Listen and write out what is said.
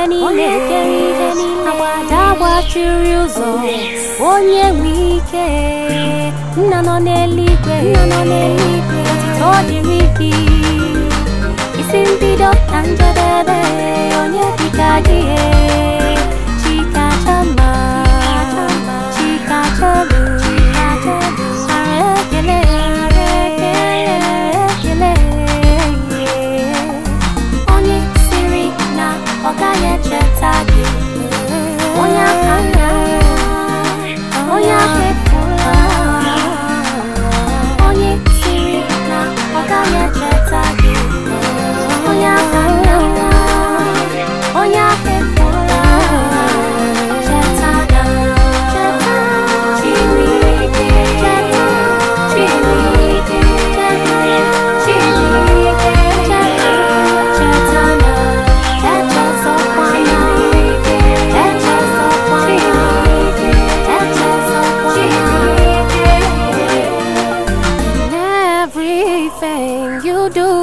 niile agbada gbachiri ụzọ onye nwe ike nna nọ n'eluigwe otito dịrị gị isi mbido na njedebe onye dịka gị chikachama chikachelu ara ekele ara ekele onye siri na ọ gaghị echeta gị onye aka nna onye aka efula onye siri na ọ gaghị echeta gị onye aka nna onye aka efula cheta na cheta Chineke cheta Chineke cheta Chineke cheta cheta na echezọkwana echezọkwana echezọkwana In everything you do